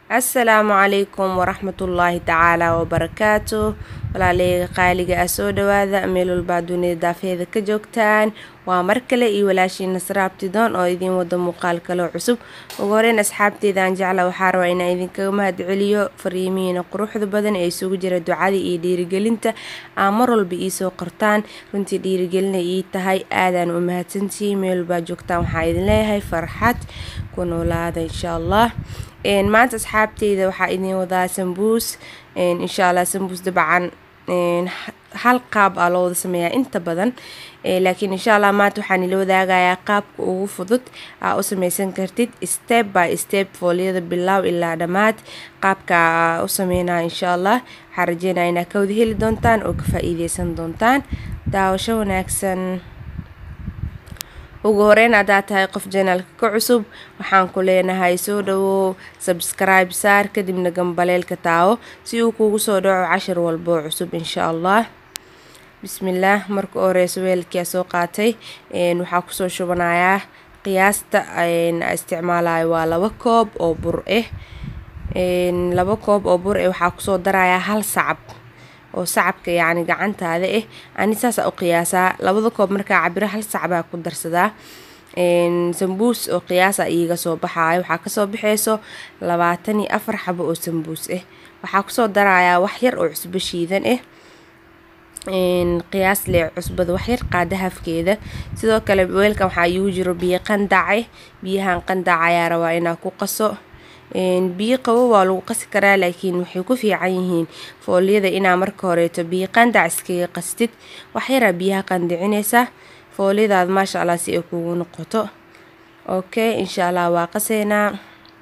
assalaamu calaykum waraxmatullaahi tacaala wabarakaatu walaaleyga qaaliga ah soo dhawaada meel walbaa dunida daafeeda ka joogtaan waa mar kale iyo walaashii nasra abtidoon oo idiin wada muuqaal kaloo cusub ugu horeyn asxaabteedaan jecla waxaa rabaa inaan idinkaga mahadceliyo fariimihiina quruxda badan ee isugu jira ducada iyo dhiirigelinta aa mar walba iisoo qortaan runtii dhiirigelina ii tahay aadaan u mahadsantihiin meel walbaa joogtaan waxaa idin leeyahay farxad ku noolaada insha allah maanta asxaabteyda waxaa idin wadaa sambuus insha allah sambuus dabcan hal qaab aa loo wada sameeyaa inta badan laakiin insha allah maanta waxaan ila wadaagayaa qaabka ugu fudud aa u sameysan kartid step by step fooliyada bilaaw ilaa dhammaad qaabka aa u sameynaya insha allah waxaa rajeynaya inaa ka wada heli doontaan oo ka faa-iideysan doontaan daawasho wanaagsan ugu horeyn haddaad tahay qof janaalka ka cusub waxaan ku leenahay soo dhawow sabskribe saar kadibna gambaleelka taawo si uu kugu soo dhaco cashir walboo cusub insha allah bismillaah marka horeyso weelkia soo qaatay waxaa kusoo shubanayaa qiyaasta isticmaalayo waa laba koob oo bur ah laba koob oo bur ah waxaa kusoo darayaa hal sacab oo sacabka yacni gacantaada ah ani saasa u qiyaasaa labada koob markaa cabiro hal sacbaa ku darsadaa sambuus oo qiyaasa iiga soo baxaayo waxaa kasoo baxeyso labaatan iyo afar xabo oo sambuus ah waxaa kusoo darayaa wax yar oo cusbo shiidan ah qiyaas lee cusbada waxyar qaada hafkeeda sidoo kale weelkan waxaa iigu jiro biyo qandace biyahan qandac ayaa rabaa inaa ku qaso biyo qabo waa lagu qasi karaa laakiin waxay ku fiican yihiin fooliyada inaa marka horeeto biyo qandac iskaga qastid waxyaraa biyaha qandicineysa fooliyadaada maasha allah si ay kugu noqoto okay insha allah waa qaseynaa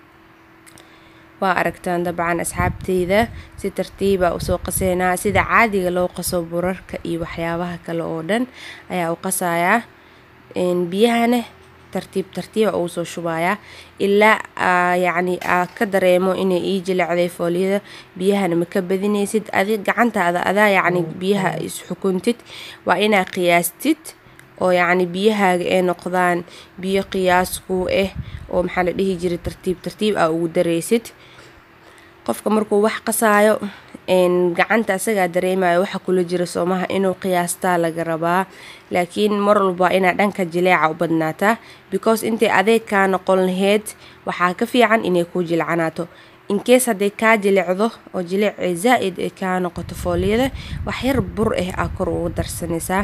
waa aragtaan dabcan asxaabteyda si tartiiba usoo qaseynaa sida caadiga loo qaso burarka iyo waxyaabaha kale oo dhan ayaa u qasayaa biyahana tartiib tartiiba ugu soo shubayaa ilaa yacni aa ka dareemo inay ii jilecday fooliyada biyahana ma ka badinaysid adi gacantaada adaa yacni biyaha isxukuntid waa inaa qiyaastid oo yacni biyahaaga ay noqdaan biyo qiyaas kuu ah oo maxaa la dhihi jiray tartiib tartiib aa ugu dareysid qofka markuu wax qasaayo gacanta asagaa dareemayo waxa kula jira soomaha inuu qiyaastaa laga rabaa laakiin mar walba inaa dhanka jileeca u badnaataa because intay adeeg kaa noqon laheyd waxaa ka fiican inay kuu jilcanaato inkees hadday kaa jilecdo oo jileecee zaa-id ay kaa noqoto fooliyada waxyar bur ah aa kor ugu darsanaysaa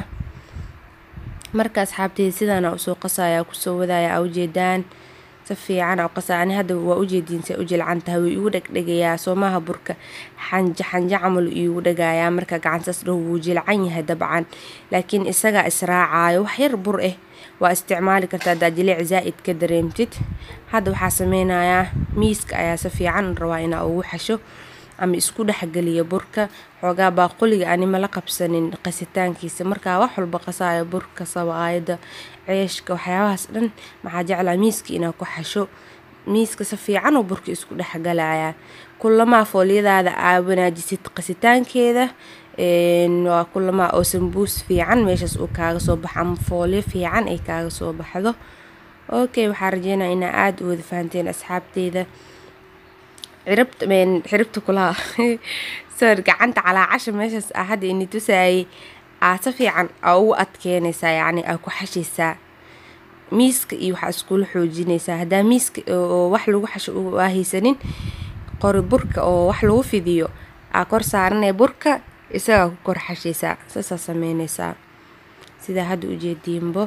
marka asxaabteyda sidaana usoo qasaya kusoo wadaya aa ujeedaan si fiican a qasa ani hadda waa ujeediin say u jilcan tahay wuu igu dhegdhegayaa soomaha burka xanja xanja camal iigu dhagayaa marka gacantaas dhow wuu jilcan yahay dabcan laakiin isagaa israacayo waxyar bur ah waa isticmaali kartaa haddaa jiliec zaa-id ka dareemtid hadda waxaa sameynayaa miiska ayaa si fiican rabaa inaa ugu xasho ama isku dhexgeliya burka xoogaa baaquliga anima la qabsanin qasitaankiisa markaa wax walba qasaayo burka sabaayada ceeshka waxyaabahaas dhan maxaa jeclaa miiska inaa ku xasho miiska si fiican oo burka isku dhexgalayaa kulamaa fooliyadaada aa wanaajisid qasitaankeeda waa kulamaa oo sambuus fiican meeshaas uu kaaga soo baxo ama fooliyo fiican ay kaaga soo baxdo okay waxaa rajeynaya inaa aada u wada fahanteen asxaabteyda ciribta xiribta kulaha sor gacanta calaacasha meeshaas ah hadda ini tusaayay aa si fiican aa ugu adkeynaysaa yacni aa ku xashaysaa miiska iyo waxaa iskula xoojinaysaa haddaa miiska oo wax lagu xasho aa haysanin qori burka oo wax lagu fidiyo aa kor saaranaya burka isagaa ku kor xashaysaa saasaa sameynaysaa sidaa hadda ujeediinbo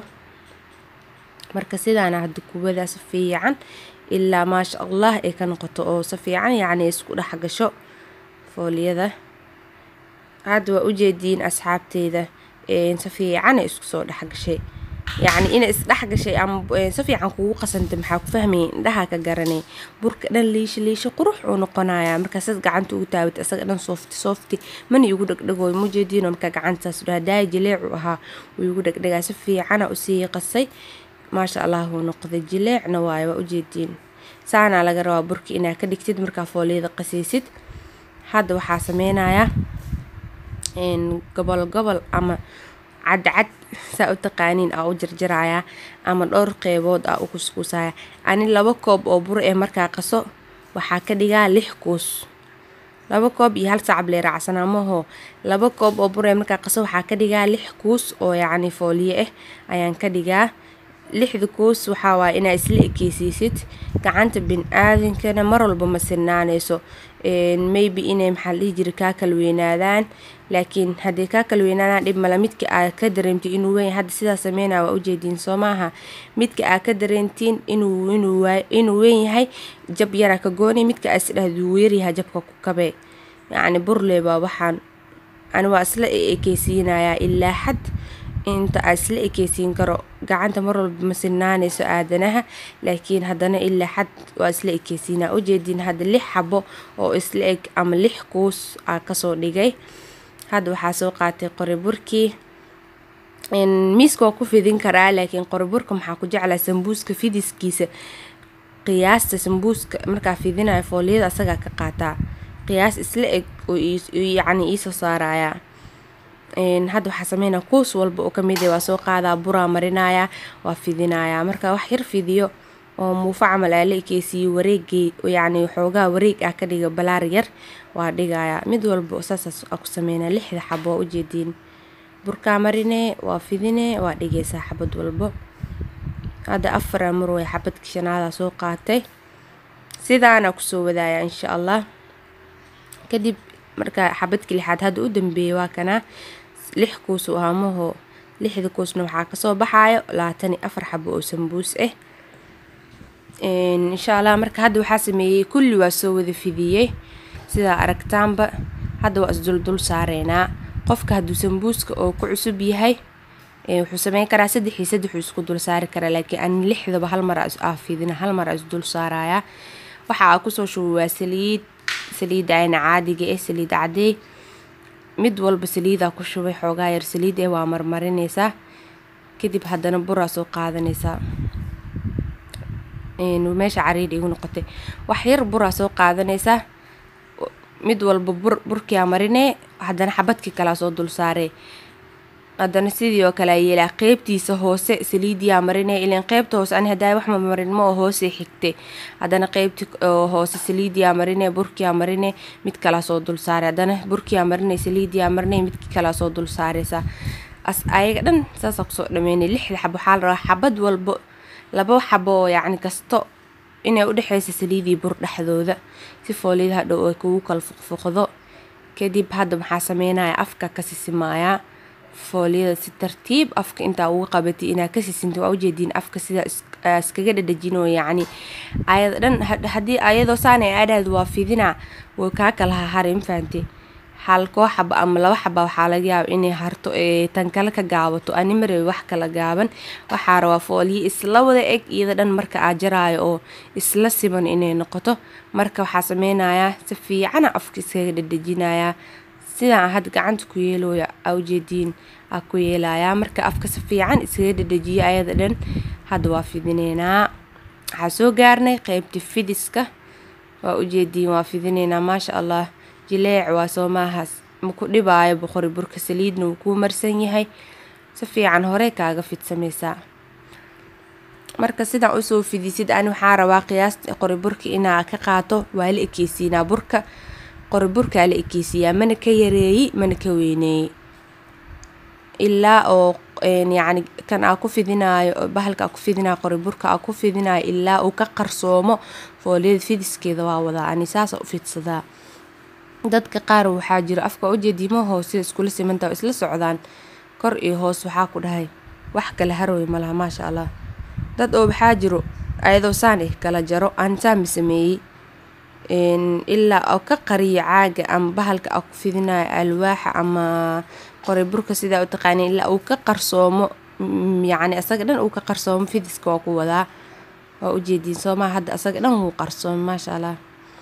marka sidaana hadda kuwadaa si fiican ilaa maasha allah ay ka noqoto oo si fiican yacni isku dhex gasho fooliyada hadda waa ujeediin asxaabteyda si fiican ay isku soo dhex gashay yacni inay isdhex gashay ama si fiican kugu qasantay maxaa ku fahmayay indhaha ka garanay burka dhan liisho liisho qurux uu noqonayaa markaasaad gacanta ugu taawata isaga dhan soofti soofti mana igu dhegdhegooy mujeediino markaa gacantaas dhaha daaya jileecu ahaa wuu igu dhegdhegaa si fiicana usii qasay maasha allah wuu noqday jileecna waayo waa ujeediin saanaa laga rabaa burka inaa ka dhigtid markaa fooliyada qasaysid hadda waxaa sameynayaa gobol gobol ama cadcad saa u taqaaniin aa u jarjarayaa ama dhowr qeybood aa u kuskuusaya ani laba koob oo bur ee markaa qaso waxaa ka dhigaa lix kuus laba koob iyo hal sacab lee raacsanaa maho laba koob oo buree markaa qaso waxaa ka dhigaa lix kuus oo yacni fooliye ah ayaan ka dhigaa lixda kuus waxaa waaya inaa isla ekeysiisid gacanta bin-aadankana mar walba ma sirnaanayso maybe inay maxaa la dhihi jira kaa kala weynaadaan laakiin haddii kaa kala weynaadaan dhib male midka aad ka dareemtid inuu weyn hadda sidaa sameynaya waa ujeediin soo maaha midka aad ka dareentiin inuu inuu inuu weyn yahay jab yaraa ka gooni midka aad isdhahd wuu yaryahay jabka ku kabee yacni burle baa waxaan ani waa isla ekeysiinayaa ilaa xad inta aa isla ekeysiin karo gacanta mar walba ma sinaanayso aadanaha laakiin haddana ilaa xad waa isla ekeysiinaa ujeediin hadda lix xabo oo isla eg ama lix kuus aa kasoo dhigay hadda waxaa soo qaatay qoriburkii miiska waa ku fidin karaa laakiin qoriburka maxaa ku jeclaa sambuuska fidiskiisa qiyaasta sambuuska markaa fidinayo fooliyada asagaa ka qaataa qiyaas isla eg oo yacni iisoo saarayaa hadda waxaa sameynaa kuus walba oo kamid waa soo qaadaa buraa marinayaa waa fidinayaa marka wax yar fidiyo oo muufa camal aa la ekeysiiyo wareegay yacni xoogaa wareeg ah ka dhiga balaar yar waa dhigayaa mid walba saasaas aa ku sameynaa lixda xabo waa ujeediin burkaa marinee waa fidinee waa dhigaysaa xabad walbo hadda afara mar way xabadka shanaadaa soo qaatay sidaana kusoo wadaaya insha allah kadib marka xabadka lixaad hadda u dambeeyay waa kanaa lix kuus u ahaamaho lixda kuusna waxaa kasoo baxaayo labaatan iyo afar xabo oo sambuus ah insha allah marka hadda waxaa sameeyey kulli waa soo wada fidiyey sidaa aragtaanba hadda waa isduldul saareynaa qofka hadduu sambuuska oo ku cusub yahay wuxuu sameyn karaa saddex iyo saddexuu isku dul saari karaa laakiin ani lixdaba hal mar aa fidina hal mar aa isdul saarayaa waxa aa kusoo shuba waa saliid saliidda ayna caadiga eh saliid cadeey mid walba saliidaa ku shubay xoogaa yar saliid eh waa marmarinaysaa kadib haddana buraa soo qaadanaysaa meesha cariir igu noqotay wax yar buraa soo qaadanaysaa mid walba bur burkiaa marinee haddana xabadkii kalaa soo dul saaree haddana sidii oo kale yeelaa qeybtiisa hoose saliidiyaa marinee ilan qeybta hoose ani hadaa wax mamarin ma oo hoose xigtay haddana qeybti hoose saliidiyaa marinee burkiyaa marinee mid kalaa soo dul saare haddana burkiyaa marinee saliidiyaa marinee midki kalaa soo dul saareysaa as ayaga dhan saasaa kusoo dhameynay lixda xabo waxaa la rabaa xabad walbo laba xabo oo yacni kasto inay udhexeysa saliidii bur dhexdooda si fooliyada hadhow ay kugu kala fuqfuqdo kadib hadda maxaa sameynaya afka ka sisimaayaa fooliyada si tartiib afka intaa uga qabatay inaa ka sisinta waa ujeediin afka sida iskaga dhadhajinoo yacni ayada dhan haddii ayadoo saanay aadhaad waa fidinaa way kaa kala haharay mafahantay hal koo xaba ama laba xaba waxaa laga yaaba inay harto tan kale ka gaabato ani marebi wax kala gaaban waxaa rabaa fooliye isla wada eg iyada dhan marka aa jaraayo oo isla siban inay noqoto marka waxaa sameynayaa si fiicana afka iskaga dhadhajinayaa sidaan hadda gacanta ku yeelooya aa ujeediin aa ku yeelayaa marka afka si fiican iskaga dhadhajiyo ayada dhan hadda waa fidineynaa waxaa soo gaarnay qeybta fidiska waa ujeediin waa fidineynaa maasha allah jileec waa soo maahaas maku dhibaayo boqori burka saliidna wuu kuu marsan yahay si fiican horey kaaga fidsamaysaa marka sidaan usoo fidisid ani waxaa rabaa qiyaasta qori burka inaa ka qaato waa la ekeysiinaa burka qori burkaa la ekeysiiyaa mana ka yareeyey mana ka weyneeyey ilaa oo yacni kan aa ku fidinaayo bahalka aa ku fidinaayo qori burka aa ku fidinaayo ilaa uu ka qarsoomo fooliyada fidiskeeda waa wadaa ani saasa u fidsadaa dadka qaar waxaa jiro afka ujeediimo hoose iskula simantaa isla socdaan kor iyo hoos waxaa ku dhahay wax kala harooy malaha maasha allah dad oo waxaa jiro ayadoo saan eh kala jaro aan saami sameeyey ilaa oo ka qariyo caaga ama bahalka aa ku fidinayo alwaaxa ama qori burka sidaa u taqaaniin ilaa uu ka qarsoomo yacni asaga dhan uu ka qarsoomo fidiska waa ku wadaa waa ujeediin soomaa hadda asaga dhan wuu qarsoomo maasha allah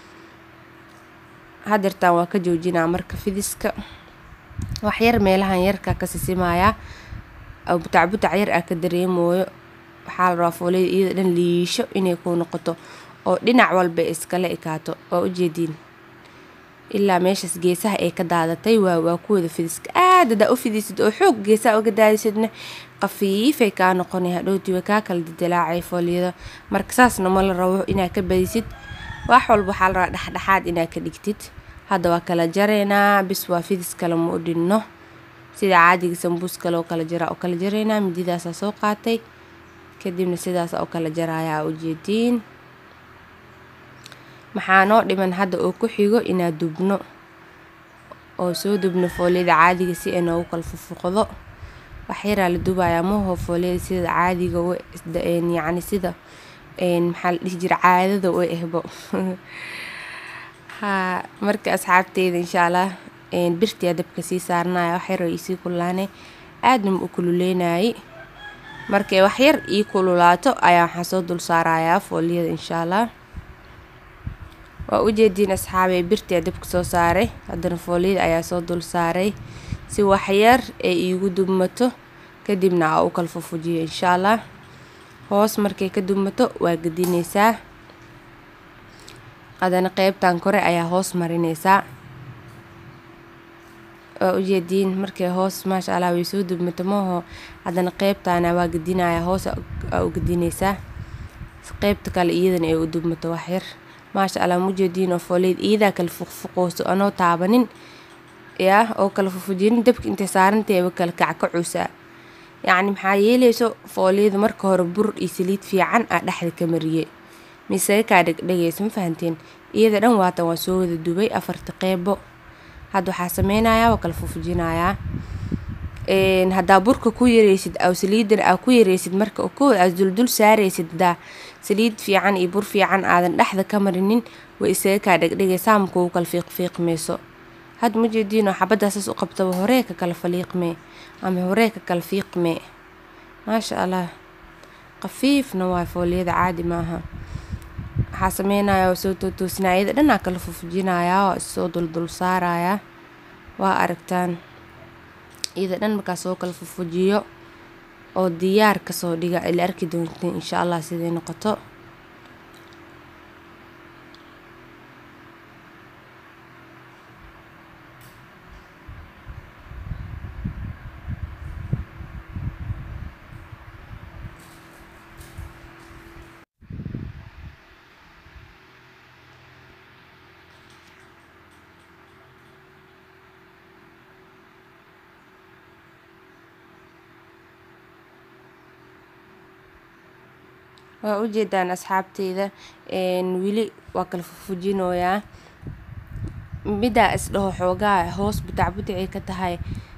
hadeertaan waa ka joojinaa marka fidiska waxyar meelahan yarkaa ka sisimayaa butac butac yar aa ka dareemooyo waxaa la rabaa fooliyada iyada dhan liisho inay ku noqoto oo dhinac walba iskala ekaato waa ujeediin ilaa meeshaas geesaha ay ka daadatay waa waa kuwada fidiska aad hadaa u fidisid oo xoog geesaha uga daadisidna qafiifay kaa noqonay hadhowtii way kaa kala didalaacay fooliyada marka saasna ma la rabo inaa ka badisid wax walba waxaa la rabaa dhexdhexaad inaad ka dhigtid hadda waa kala jaraynaa bis waa fidis kale ma u dhinno sida caadiga sambuus kale oo kala jaraa oo kala jaraynaa mididaasaa soo qaatay kadibna sidaas oo kala jarayaa ujeediin maxaa noo dhiman hadda oo ku xigo inaad dubno oo soo dubno fooliyada caadiga si ay noogu kala fufuqdo wax yaraa la dubayaa maho fooliyada sida caadiga yacni sida maxaa la dhihi jira caadada u ehbo haa marka asxaabteyda insha allah birtiyaa dabka sii saaranaya wax yar oo iisii kululaane aadna ma u kululeynayay markay wax yar ii kululaato ayaa waxaa soo dul saarayaa fooliyada insha allah waa ujeediin asxaabey birtiyaa dabka soo saaray haddana fooliyada ayaa soo dul saaray si waxyar ay iigu dubmato kadibna aa u kala fufujiyo insha allah hoos markay ka dubmato waa gedineysaa haddana qeybtan kore ayaa hoos marineysaa waa ujeediin markay hoos maasha allah way soo dubmato maho haddana qeybtana waa gedinaya hoos aa u gedineysaa qeybta kale iyadana ay u dubmato waxyar maasha allah mujeediin oo fooliyad iyadaa kala fuqfuqooso anoo taabanin yaa oo kala fufujinin dabka intay saarantaeba kala kackacuusaa yacni maxaa yeeleyso fooliyada marka hore bur iyo saliid fiican aa dhexda ka mariye mise kaa dhegdhegaysa ma fahanteen iyada dhan waatan waa soo wada dubay afarta qeybo hadda waxaa sameynayaa waa kala fufujinayaa haddaa burka ku yareysid aw saliidana aa ku yareysid marka kood aad duldul saareysid hadaa saliid fiican iyo bur fiican aadan dhexda ka marinin way isaga kaa dhegdhegaysaa ma kugu kala fiiqfiiqmeyso hadda ma jeediinoo xabadaasaas u qabtaba horee ka kala faliiqmee ama horee ka kala fiiqmee maasha allah khafiifna waa fooliyada caadi maaha waxaa sameynaya waa soo tootoosinaya iyada dhanaa kala fufujinayaa waa issoo duldul saarayaa waa aragtaan iyada dhan markaa soo kala fufujiyo oo diyaar kasoo dhiga ila arki doonteen insha allah siday noqoto waa ujeedaan asxaabteyda weli waa kala fufujinooyaa middaa isdhaho xoogaa hoos butacbutacay ka tahay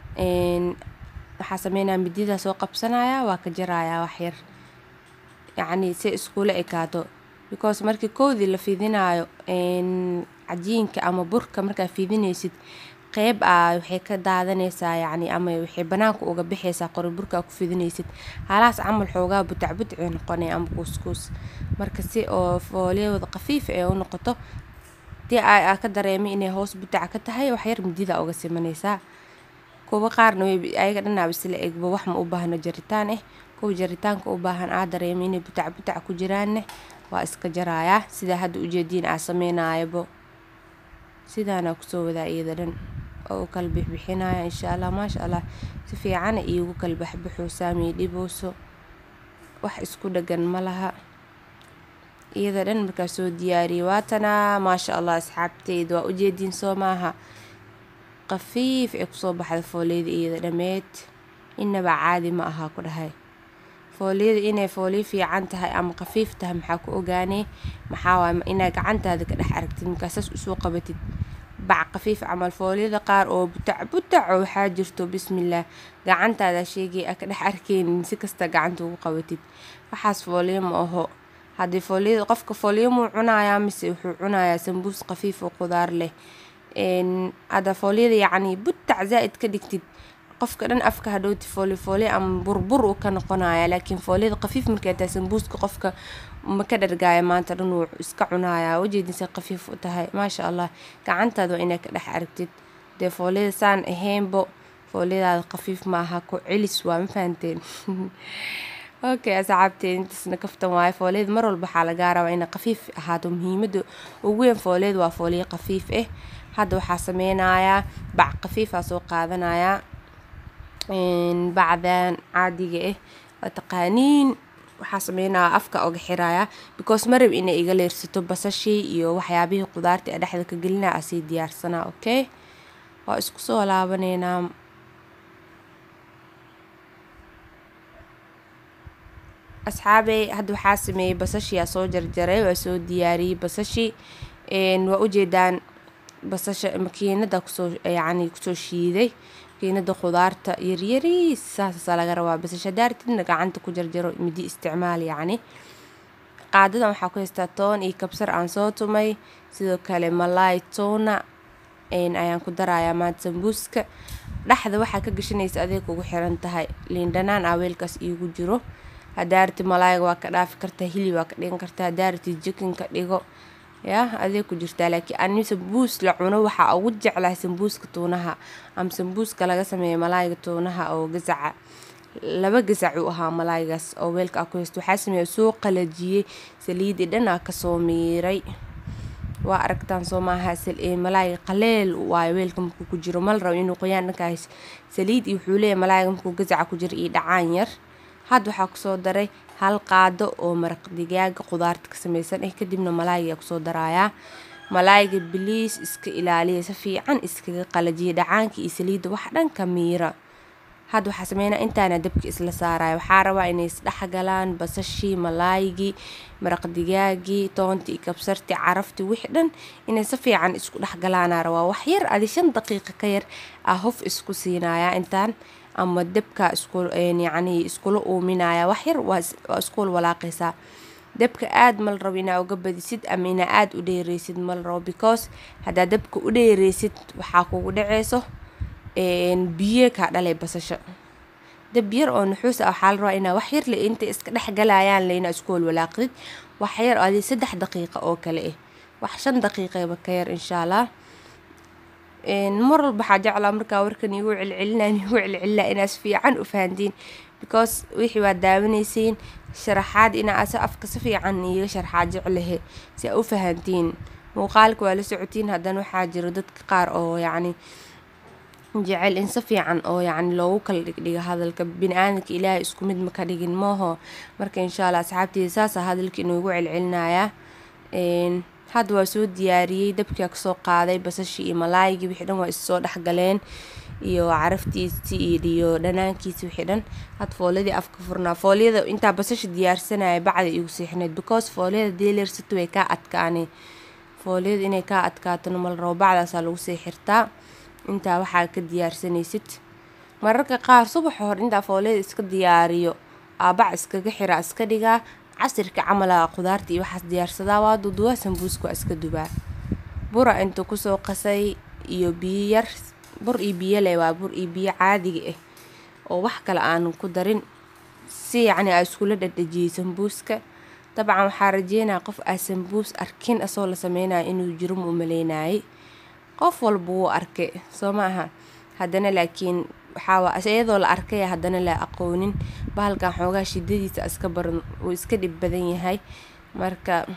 waxaa sameynaya mididaa soo qabsanaya waa ka jarayaa waxyar yacni si iskula ekaato because markii koodii la fidinaayo cajiinka ama burka markaa fidinaysid qeyb a waxay ka daadanaysaa yacni ama waxay banaanka uga bixaysaa qori burka ku fidinaysid halaas camal xoogaa butac butacay noqonay ama kuuskuus marka si oo fooliyawada khafiif ee u noqoto dii aa ka dareemay inay hoos butac ka tahay waxyar midida uga simanaysaa kuwa qaarna way ayaga dhanaaba isla egba wax ma u baahno jaritaan eh kuwa jaritaanka u baahan aa dareemay inay butac butac ku jiraanne waa iska jarayaa sidaa hadda ujeediin aa sameynayabo sidaana kusoo wadaa iyada dhan oo u kala bixbixinaya insha allah maasha allah si fiicana iigu kala baxbaxoosaa mii dhibooso wax isku dhagan ma laha iyada dhan markaa soo diyaariyay waatanaa maasha allah asxaabteyda waa ujeediin soo maaha khafiif ee kusoo baxda fooliyada iyada dhameed inaba caadi ma ahaa ku dhahay fooliyada inay fooliyo fiican tahay ama khafiif tahay maxaa ku ogaanay maxaa waay inaa gacantaada ka dhex aragtid markaasaas usoo qabatid bac khafiif camal fooliyada qaar oo butac butac oo waxaa jirto bismillaah gacantaada sheegay a ka dhex arkeynin si kasta gacanta ugu qabatid waxaas fooliyo ma aho haddii fooliyada qofka fooliyo muu cunayaa mise wuxuu cunayaa sambuus khafiif oo qudaar leh hadda fooliyada yacni butac zaa'id ka dhigtid qofka dhan afka hadhowti fooli fooli ama burbur uu ka noqonaya laakiin fooliyada khafiif markay tahay sambuuska qofka ma ka dhargaaya maanta dhan wuu iska cunayaa wajeedinsa khafiif u tahay maasha allah gacantaada waa inaa ka dhex aragtid dee fooliyada saan ahaynbo fooliyadaada khafiif ma aha ku celis waa ma fahanteen okay asxaabteed intaasna kaftan waayo fooliyada mar walba waxaa lagaa rabaa inay khafiif ahaato muhiimada ugu weyn fooliyada waa fooliyo khafiif ah hadda waxaa sameynayaa bac khafiifaa soo qaadanayaa bacdan caadiga ah waa taqaaniin waxaa sameynaya afka oga xiraya because marab inay iga leersato basashii iyo waxyaabihii qudaarta ee dhexda ka gelinaya asii diyaarsanaa okay waa isku soo laabaneynaa asxaabey hadda waxaa sameeyey basashii aa soo jarjaray waa soo diyaariyey basashii waa ujeedaan basasha makiinada kusoo yacni kusoo shiiday makiinada khudaarta yaryariis saasaa laga rabaa basasha daartidna gacanta ku jarjaro midi isticmaal yacni qaadadan waxaa ku haystaa toon iyo kabsar aan soo tumay sidoo kale malaay toona ayaan ku darayaa maanta sambuuska dhexda waxaa ka gashanaysa adeeg ugu xiran tahay liindhanaan aa weelkaas iigu jiro hadaarti malaayga waa ka dhaafi kartaa hilib waa ka dhigan kartaa hadaarti jikin ka dhigo yaa adeeg ku jirtaa laakiin ani sambuus la cuno waxaa ugu jeclahay sambuuska tuunaha ama sambuuska laga sameeya malaayga tuunaha oo gasaca laba gasac uu ahaa malaaygaas oo weelka aa ku haysto waxaa sameeya soo qalajiyey saliidii dhan aa kasoo miiray waa aragtaan soo maaha malaayga qaleel waayo weelka markuu ku jiro mal rabo inuu qoyaan dhankaas saliid iyo wuxuu leeyahay malaayga markuu gasaca ku jiro iyo dhacaan yar hadda waxaa kusoo daray hal qaado oo maraq digaaga qudaarta ka sameysan eh kadibna malaayga kusoo darayaa malaayga biliis iska ilaaliya si fiican iskaga qalajiya dhacaanka iyo saliidda wax dhan ka miira hadda waxaa sameynaa intaana dabka isla saaraya waxaa rabaa inay isdhexgalaan basashii malaaygii maraq digaagii toontii iyo kabsartii caraftii wixii dhan inay si fiican isku dhexgalaana rabaa wax yar adi shan daqiiqa ka yar ah hof isku siinaya intaan ama dabka isku yacni iskula uuminaya wax yar waa iskula walaaqaysaa dabka aada mal rabo inaa uga badisid ama inaa aada u dheereysid mal rabo because haddaa dabka u dheereysid waxaa kugu dhaceyso biyo kaa dhalay basasho dab yar oo nuxuus ah waxaa la rabaa inaa wax yar le intay iska dhexgalayaan le inaa isku walwalaaqdid wax yar adi saddex daqiiqa oo kale ah wax shan daqiiqaba ka yar insha allah mar walba waxaa jeclaa markaa warkan igu celcelinaa igu celcelinaa inaas fiican u fahantiin because wixii waa daawanaysiin sharaxaad inaa asa afka si fiican iiga sharxaad jeclahe si aa u fahantiin muuqaalka waa la socotiin haddana waxaa jiro dadka qaar oo yacni jecel in si fiican oo yacni loogu kala dhigdhiga hadalka bini-aadanka ilaahay isku mid ma ka dhigin mooho marka insha allah asxaabteeda saasaa hadalka inuugu celcelinayaa hadda waa soo diyaariyey dabkia kasoo qaaday basashii iyo malaayigii wixii dhan waa issoo dhexgaleen iyo caraftiisii iyo dhanaankiisi wixii dhan had foolyadii afka furnaa foolyada intaa basasha diyaarsanaya bacda igu seexneed because foolyada deeleersato way kaa adkaanay foolyada inay kaa adkaatona mal rabo bacdaasaa lagu sii xirtaa intaa waxaa ka diyaarsanaysid mararka qaar subaxa hore intaa foolyada iska diyaariyo aabac iskaga xiraa iska dhigaa casirka camala qudaarta iyo waxaas diyaarsadaa waa duduwaa sambuuska waa iska dubaa bura intuu kusoo qasay iyo biyo yar bur iyo biyo leh waa bur iyo biyo caadiga ah oo wax kale aanan ku darin si yacni aa iskula dhadhajiyey sambuuska dabcan waxaa rajeynaya qof aa sambuus arkin asoo la sameynaya inuu jiro ma u maleynayay qof walba wuu arkay soo ma aha haddana laakiin waxaa iyadoo la arkaya haddana la aqoonin bahalkan xoogaa shidadiisa iska baran uu iska dhib badan yahay marka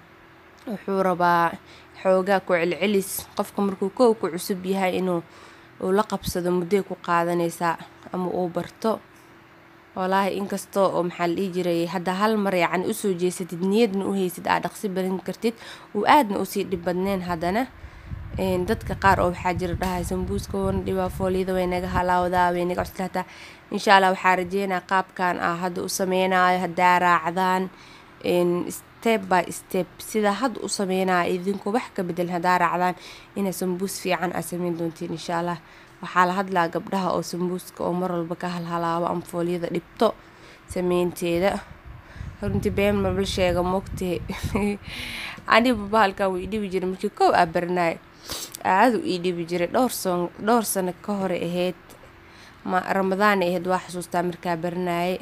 wuxuu rabaa xoogaa ku celcelis qofka markuu kow ku cusub yahay inuu uu la qabsado mudday ku qaadanaysaa ama uu barto walaahi inkastoo oo maxaa la dhihi jiray hadda hal mar yacni usoo jeesatid niyadna u haysid aa dhaqsi barin kartid uu aadna usii dhib badneen haddana dadka qaar oo waxaa jira dhahay sambuuska wana dhibaa foolyada way naga halaawdaa way naga cuslaataa insha allah waxaa rajeynaa qaabkan ah hadda u sameynayo haddaa raacdaan step by step sida hadda u sameynaya idinku wax ka bedel haddaa raacdaan inaa sambuus fiican aa sameyn doontiin insha allah waxaa la hadlaa gabdhaha oo sambuuska oo mar walba ka halhalaabo ama foolyada dhibto sameynteeda runtii been mabal sheega mogtee aniba bahalkan wuu idhibi jiray markii kow aa barnaay aada u ii dhibi jiray dhowr son dhowr sano ka hore ahayd ma ramadaana ahayd waa xasuustaa markaa barnaayay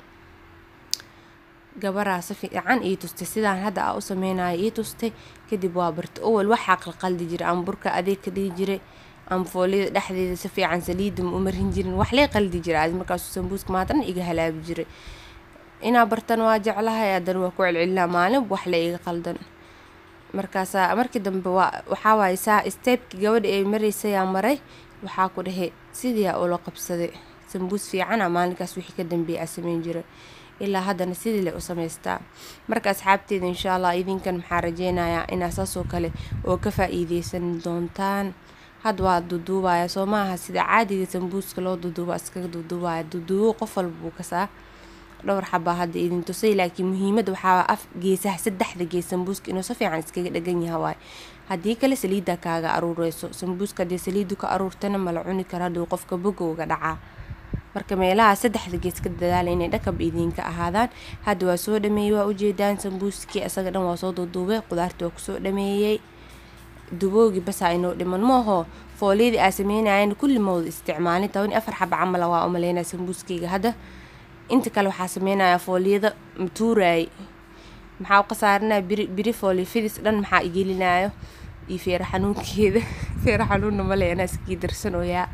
gabaraa si fiican ii tustay sidaan hadda aa u sameynayo ii tustay kadib waa bartay owal waxaa qalqaldi jiray ama burka adeeg ka dhigi jiray ama foolyada dhexdeeda si fiican saliida ma u marin jirin wax lee qaldi jiray adi markaasuu sambuuska maadana iga halaabi jiray inaa bartana waa jeclahay haddana waa ku celcelinaa maalin wax le iga qaldan markaasaa markii dambe waa waxaa waaye saa steebkii gabadha ay maraysayaa maray waxaa ku dhahay sidiiaa ula qabsaday sambuus fiicana maalinkaas wixii ka dambeeyay aa sameyn jiray ilaa haddana sidii le u samaystaa marka asxaabteeda insha allah idinkan maxaa rajeynayaa inaa saasoo kale oo ka faa-iideysan doontaan hadda waa duduubaya soo maaha sida caadiga sambuuska loo duduuba iskaga duduubaya duduubo qof walba buu kasaa dhowr xabaa hadda idin tusay laakiin muhiimada waxaa af geesaha saddexda gees sambuuska inuu si fiican iskaga dhagan yaha waay haddii kale saliidda kaaga aruureyso sambuuska haddii saliiddu ka aruurtana mala cuni karo hadduu qofka bogowga dhacaa marka meelaha saddexda gees ka dadaala inay dhakab idinka ahaadaan hadda waa soo dhameeyey waa ujeedaan sambuuskii isaga dhan waa soo duduubay qudaartii waa kusoo dhameeyey duboogi basaa inoo dhiman maaho fooliyadii aa sameynayan kulli mawda isticmaalin toban afar xaba camala waa umaleynaya sambuuskeyga hadda inta kale waxaa sameynaya fooliyada matuuraay maxaa u khasaarinaya biri biri fooliya fidis dhan maxaa igelinayo iyo feero xanuunkeeda feero xanuunna male anaa iskii darsanooyaa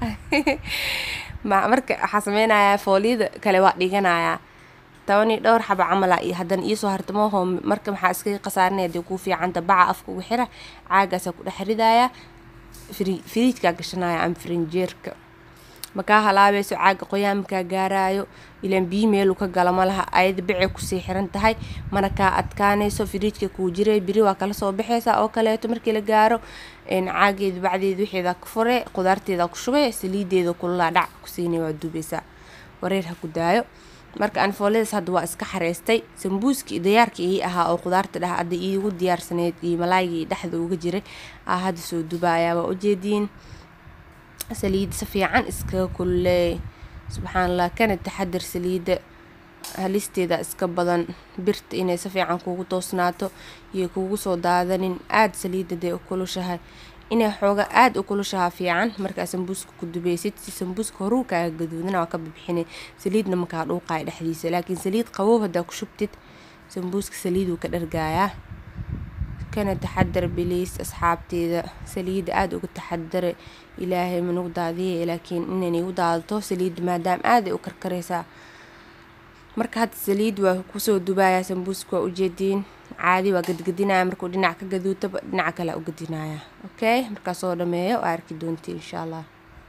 marka waxaa sameynaya fooliyada kale waa dhiganayaa toban iyo dhowr xaba camala iyo haddana iisoo hartamooho marka maxaa iskaga khasaarinaya dee kuu fiicanta baca afka ugu xira caagaasaa ku dhex ridaya firiijkaa gashanaya ama firinjeerka makaa halaabeyso caaga qoyaan makaa gaaraayo ilaan biyi meelu ka gala malaha ayada bicay kusii xiran tahay mana kaa adkaanayso firiijka kuu jiray biri waa kala soo baxeysa oo kaleeto markii la gaaro caageeda bacdeeda wixeeda ku fure qudaarteeda ku shubay saliideeda kululaa dhac kusiinay waa duubeysaa wareer ha ku daayo marka anfooladaas hadda waa iska xareystay sambuuskii diyaarka ii ahaa oo qudaarta dheh hadda iigu diyaarsaneyd iyo malaaygii dhexda uga jiray aa hadda soo dubaaya waa ujeediin saliidda si fiican iskaga kulleey subxaan allah kana taxadar saliidda halisteeda iska badan birta inay si fiican kuugu toosnaato iyo kuugu soo daadanin aada saliidda dee u kulushahay inay xooga aada u kulushahaa fiican markaa sambuuska ku dubeysid si sambuuska horuu kaaga gaduudana waa ka bibixinay saliidna makaa dhuuqaya dhexdiisa laakiin saliid qabow haddaa ku shubtid sambuuska saliiduu ka dhargaayaa kana taxadar biliis asxaabteeda saliidda aada uga taxadare ilaahay manugu daadiya laakiin inay igu daadato saliidda maadaama aaday u karkaraysaa marka hadda saliid waa kusoo dubayaa sambuuska waa ujeediin caadi waa gadgadinaya markuu dhinac ka gaduutaba dhinaca kale u gadinaya okay markaa soo dhameeyo waa arki doonti insha allah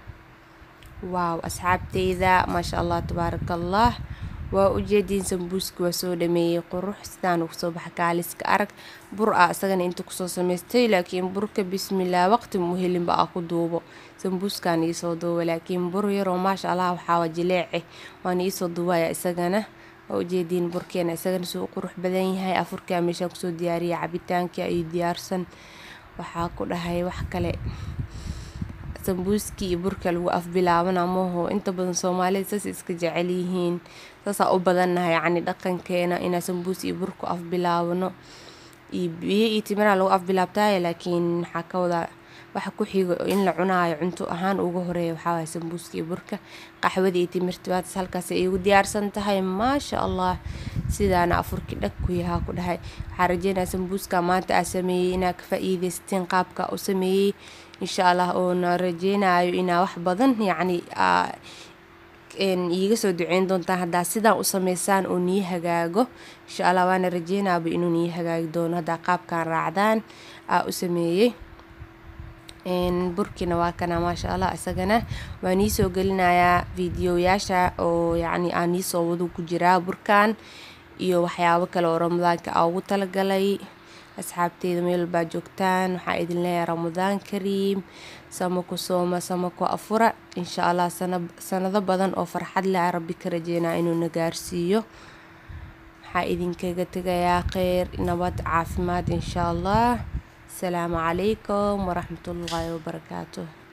waaw asxaabteyda maasha allah tabaaraka allah waa ujeediin sambuuska waa soo dhameeyey qurux sidaan ugu soo baxa kaaliska arag bur ah isagana inta kusoo samaystay laakiin burka bismillaah waqti muhelinba ah ku duubo sambuuskaan iisoo duuba laakiin bur yaroo maasha allah waxaa jileece waan iisoo duubaya isagana waa ujeediin burkeena isagana suu u qurux badan yahay afurkaa meeshaan kusoo diyaariya cabitaanka iyo diyaarsan waxaa ku dhahay wax kale sambuuskii iyo burka lagu afbilaabana maho inta badan soomaalida saas iska jecel yihiin saasaa u badannahay yacni dhaqankeena inaa sambuus iyo burku afbilaabano iyo biyo iyo timiraa lagu afbilaabtaayo laakiin maxaa ka wadaa waxa ku xigo in la cunaayo cunto ahaan uga horeeya waxaa waaya sambuuska iyo burka qaxwada iyo timirta waatas halkaas ay igu diyaarsan tahay maasha allah sidaana afurkii dhag ku yahaa ku dhahay waxaa rajeynaya sambuuska maanta aa sameeyey inaa ka faa-iideysteen qaabka u sameeyey insha allah oona rajeynayo inaa wax badan yacni iiga soo duceyn doontaan haddaa sidaan u sameysaan oo nii hagaago insha allah waana rajeynaaba inuu nii hagaagi doono haddaa qaabkan raacdaan aa u sameeyey burkina waa kana maasha allah isagana waa nii soo gelinayaa fiidiyoyaasha oo yacni aan niisoo wadu ku jiraa burkan iyo waxyaabo kale oo ramadaanka aa ugu talagalay asxaabteyda meel walbaa joogtaan waxaa idin leeyahay ramadaan kariim sama ku sooma sama ku afura insha allah sanado badan oo farxad leh rabbi ka rajeynaa inuuna gaarsiiyo waxaa idinkaga tegayaa kheyr nabad caafimaad insha allah asalaamu calaykum waraxmatullaahi wabarakaatuh